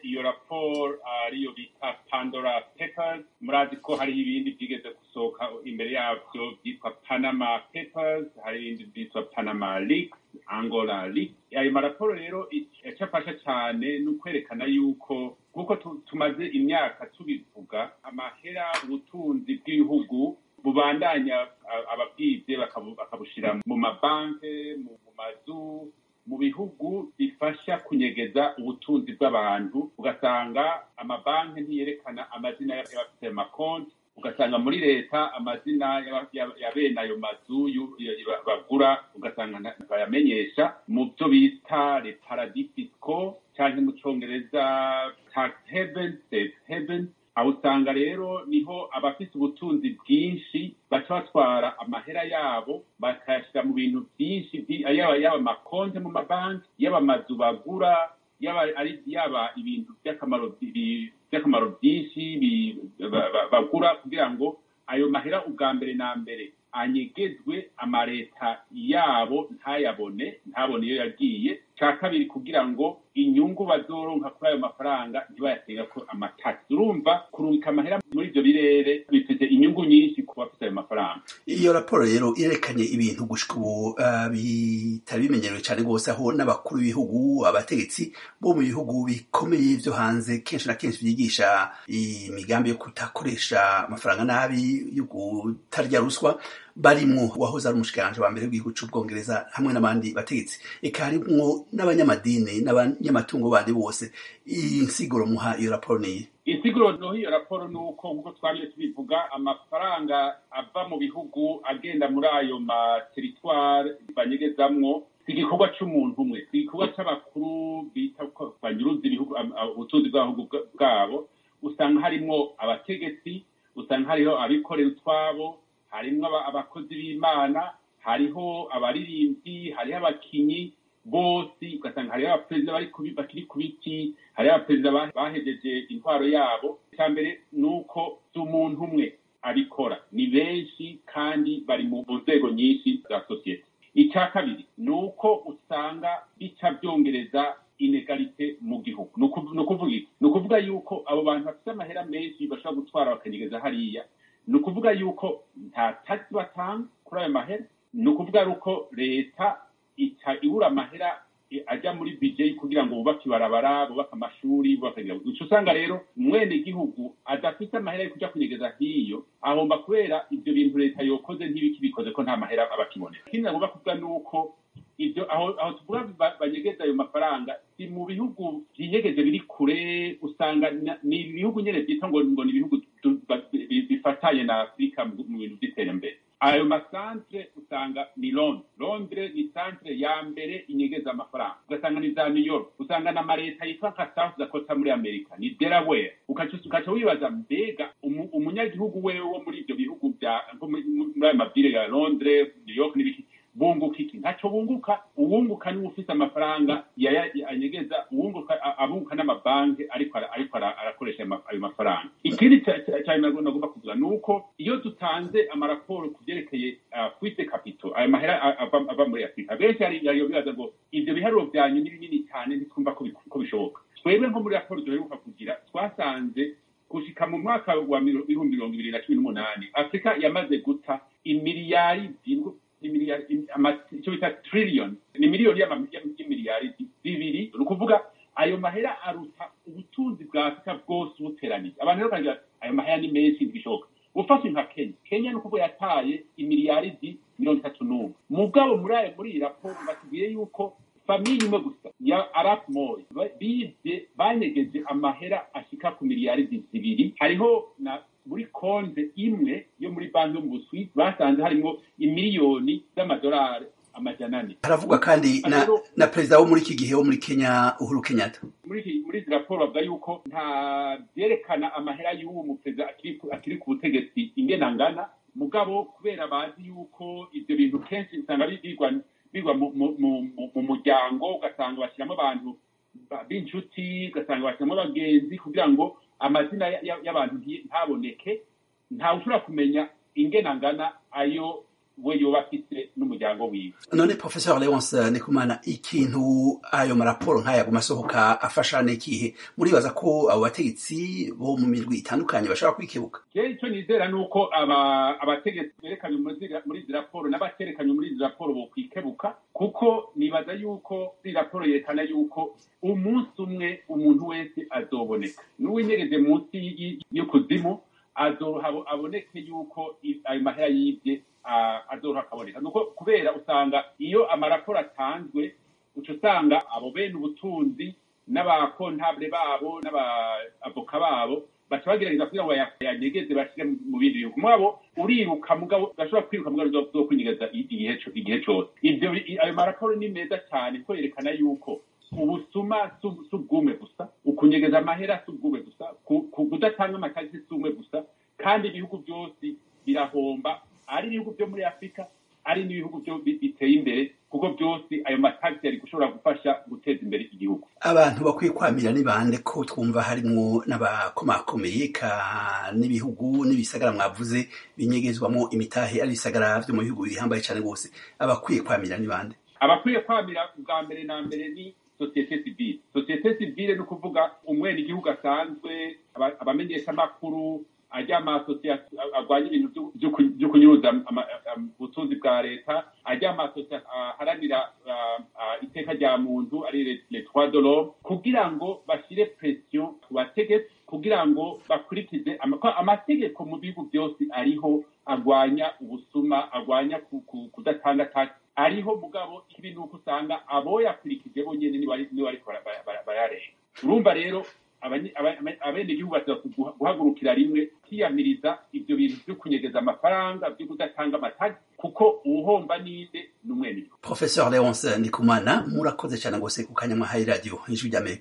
iyo raporo ariyo bita pandora papers murazi ko hariho ibindi byigeze gusohoka imbere yabyo byitwa panama papers hari ibindi byitwa panama leaks angola leaks ayo maraporo rero icyo afasha cyane ni ukwerekana yuko nk'uko tumaze imyaka tubivuga amahera ubutunzi bw'ibihugu bubandanya ababwibye bakabushyira mu mabanki mu mazu mu bihugu bifasha kunyegeza ubutunzi bw'abantu ugasanga amabanki ntiyerekana amazina y'abafite amakonti ugasanga muri leta amazina ya bene ayo mazu bagura ugasanga bayamenyesha mu byo bita le paradis fisco cyangwa mu cyongereza tax haven safe haven aho usanga rero niho abafite ubutunzi bwinshi baca batwara amahera yabo bakayashyira mu bintu byinshi yaba yaba amakonti mu mabanki yaba amazu bagura yaba ari yaba ibintu by'akamaro by'akamaro byinshi bagura kugira ngo ayo mahera ubwa mbere na mbere anyegezwe amaleta yabo ntayabone ntabone iyo yagiye cya kabiri kugira ngo inyungu bazoronka kuri ayo mafaranga ntibayatega ko amatasi urumva kurungika amahera muri ibyo birere bifite inyungu nyinshi ku bafite ayo mafaranga iyo raporo rero irerekanye ibintu gushika ubu bitari bimenyerewe cyane rwose aho n'abakuru b'ibihugu abategetsi bo mu bihugu bikomeye byo hanze kenshi na kenshi byigisha imigambi yo kutakoresha amafaranga nabi yo kutarya ruswa barimwo wahoze ari umushikiranje wa mbere w'igihugu c'ubwongereza hamwe n'abandi bategetsi eka harimwo n'abanyamadini n'abanyamatungo bandi bose iyi nsiguro muha iyo raporo niyi insiguro noho iyo raporo ni uko nk'uko twariye tubivuga amafaranga ava mu bihugu agenda muri ayo materitware banyegezamwo si igikorwa c'umuntu umwe si igikorwa c'abakuru bita ko banyuruza ibihugu ubutunzi bw'abihugu bwabo usanga harimwo abategetsi usanga hariho abikorera utwabo harimwo abakozi b'imana hariho abaririmbyi hariho abakinyi bose ugasanga hariho abaperezida bakiri ku biti hariho abaperezida bahejeje intwaro yabo icya mbere ni uko si umuntu umwe abikora ni benshi kandi bari mu nzego nyinshi za sosiyete icya kabiri ni uko usanga bica byongereza inegalite mu gihugu ni ukuvuga iki ni ukuvuga yuko abo bantu bafite amahera menshi bashobora gutwara bakanyegeza hariya ni ukuvuga yuko nta tagisi batanga kuri ayo mahera ni ukuvuga yuko leta ica ibura amahera ajya muri bije kugira ngo bubake ibarabara bubake amashuri bubake uca usanga rero mwene gihugu adafite amahera yo kujya kunyegeza hiyo ahomba kubera ibyo bintu leta yokoze ntibikibikoze ko nta mahera aba akibonera ikindi nagomba kuvuga ni uko ibyo aho aho tuvuga banyegeza ayo mafaranga si mu bihugu byinyegeje biri kure usanga ni ibihugu nyine byita ngo ngo ni ibihugu bifatanye na afurika mu bintu by'iterambere ayo masantere usanga ni londres londres ni santere ya mbere inyegeza amafaranga ugasanga ni za new york usanga na mareta yitwa nka south dakota muri amerika ni delaware ukaca wibaza mbega umunyagihugu wewe wo muri ibyo bihugu bya muri ayo mabwire ya londres new york n'ibiki bunguka iki ntacyo bunguka uwunguka niwe ufite amafaranga anyegeza uwunguka abunguka n'amabanki ariko ariko arakoresha ayo mafaranga ikindi cyane nagomba kuvuga ni uko iyo dutanze amaraporo ku byerekeye kwite kapito ayo mahera ava muri afurika benshi hariyo bibaza ngo ibyo biharuro byanyu ni binini cyane ntitwumva ko bishoboka twebwe nko muri raporo duheruka kugira twasanze gushika mu mwaka wa ibihumbi mirongo ibiri na cumi n'umunani afurika yamaze guta imiliyari icyo bita trillion ni miliyoni y'imiliyari bibiri ni ukuvuga ayo mahera aruta ubutunzi bwa afurika bwose ubuteranije abantu rero bakagira ayo mahera ni menshi ntibishoboka ufashe nka kenya kenya ni ukuvuga yataye imiliyaridi mirongo itatu n'umwe mugabo muri ayo muri iyi raporo batubwiye yuko famiye imwe gusa ya arap moy bibye banyegeje amahera ashika ku miliyaridi zibiri hariho na muri konte imwe yo muri banki yo mu buswisi basanze harimo imiliyoni z'amadolari amajana ane haravugwa kandi na, na perezida wo muri iki gihe wo muri kenya uhuru kenyatta muri muri izi raporo bavuga yuko nta byerekana amahera y'uwo muperezida akiri ku butegetsi ingena angana mugabo kubera bazi yuko ibyo bintu kenshi usanga bigwa bigwa mu muryango ugasanga bashyiramo abantu b'inshuti ugasanga bashyiramo abagenzi kugira ngo amazina y'abantu ntaboneke ntawe ushobora kumenya ingena angana ayo we yoba afise n'umuryango wiwe none professeur leonce ndikumana ikintu ayo maraporo nk'aya aguma asohoka afasha n'ikihe muribaza ko abo bategetsi bo mu mirwi itandukanye bashobora kwikebuka je ico nizera ni uko abategetsi berekanye muri izi raporo n'abaterekanye muri izi raporo bokwikebuka kuko nibaza yuko iyi raporo yerekana yuko umunsi umwe umuntu wese azoboneka n'uwinyegeje munsi y'ukuzimu aboneke yuko ayo mahera yibye azoha akaboneka nuko kubera usanga iyo amaraporo atanzwe uca usanga abo bene ubutunzi n'abakontabule babo n'abaavoka babo baca bagerageza kugira ngo yanyegeze bashyire mu bindi bihugu mwabo uriruka mugabo udashobora kwiruka mugabo uzokwinyegeza igihe cose ivyo ayo maraporo ni meza cyane ko yerekana yuko ubusuma si ubwume gusa ukunyegeza amahera si ubwume gusa kudatanga amatagisi si umwe gusa kandi ibihugu byose birahomba ari ibihugu byo muri afurika ari n'ibihugu byo biteye imbere kuko byose ayo matagisi yari gushobora gufasha guteza imbere igihugu abantu bakwiye kwamira ni bande ko twumva harimwo n'abakomakomeye ka n'ibihugu n'ibisagara mwavuze binyegezwamo imitahe ari ibisagara byo mu bihugu bihambaye cyane rwose abakwiye kwamira ni bande abakwiye kwamira bwa mbere na mbere ni sosiyete sivile sosiyete sivile ni ukuvuga umwene igihugu asanzwe abamenyeshamakuru ajya amasosiyasiyo arwanya ibintu byo kunyuruza ubutunzi bwa leta ajya amasosiyasiyo aharanira iteka rya muntu ari le trois de l'homme kugira ngo bashyire presiyo ku bategetsi kugira ngo bakurikize amategeko mu bihugu byose ariho arwanya ubusuma arwanya kudatanga taki ariho mugabo ibi ni uko usanga aboyakurikije bonyine niba ariko bararenga urumva rero abenegihugu basaba guhagurukira rimwe kwiyamiriza ibyo bintu byo kunyegeza amafaranga byo kudatanga amatagi kuko uwuhomba ninde ni umwenegihugu professeur leonce ndikumana murakoze cyane rwose ku kanya mwahaye radiyo ijwi ry'amerika